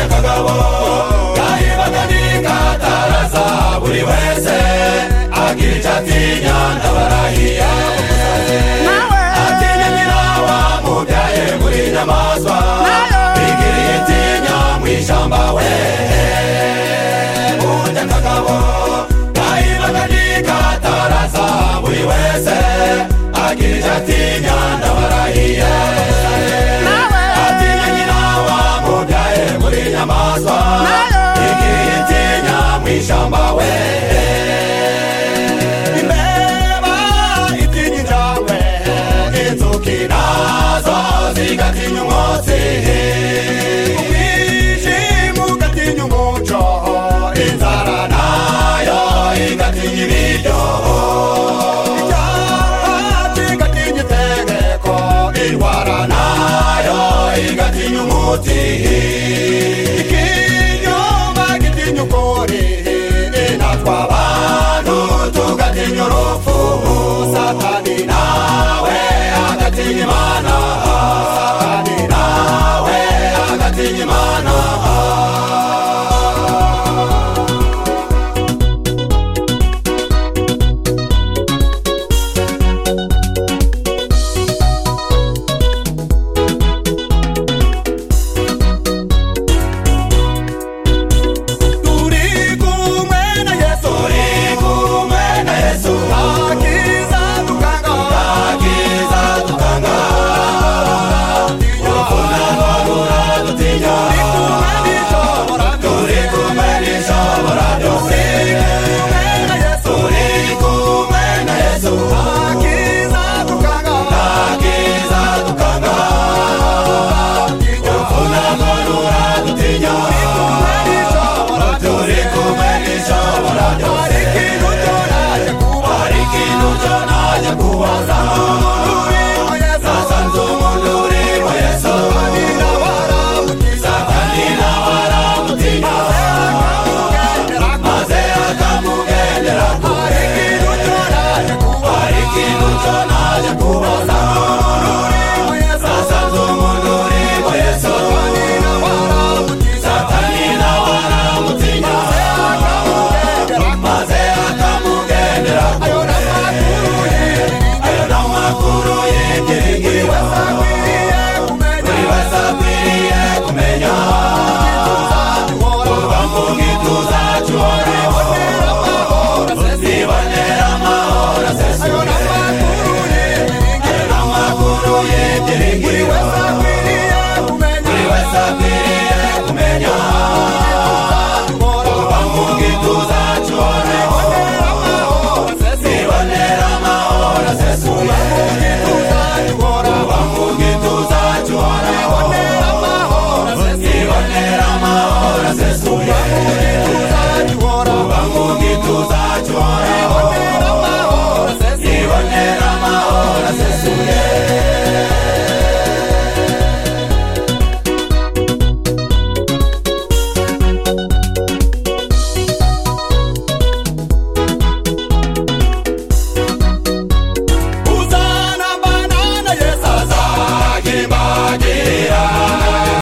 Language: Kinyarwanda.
zabo yayibaganiga ataraza buri wese agira icyo atinya ndabarahiye atinya nyirawa mubyaye muri nyamaswa bigiriye itinya mu ishyamba we burya kagabo yayibaganiga ataraza buri wese agira icyo atinya ndabarahiye atinya nyirawa mubyaye muri nyamaswa bigiriye itinya mu ishyamba we imbeba itinya injangwe inzuki nazo zigatinya umwotsi umwijima ugatinya umuco inzara nayo igatinya ibiryo icyaha kigatinya itegeko indwara nayo igatinya umuti ikinyoma gitinya ukuri inatwa abantu tugatinya urupfu satani nawe agatinya imana satani nawe agatinya imana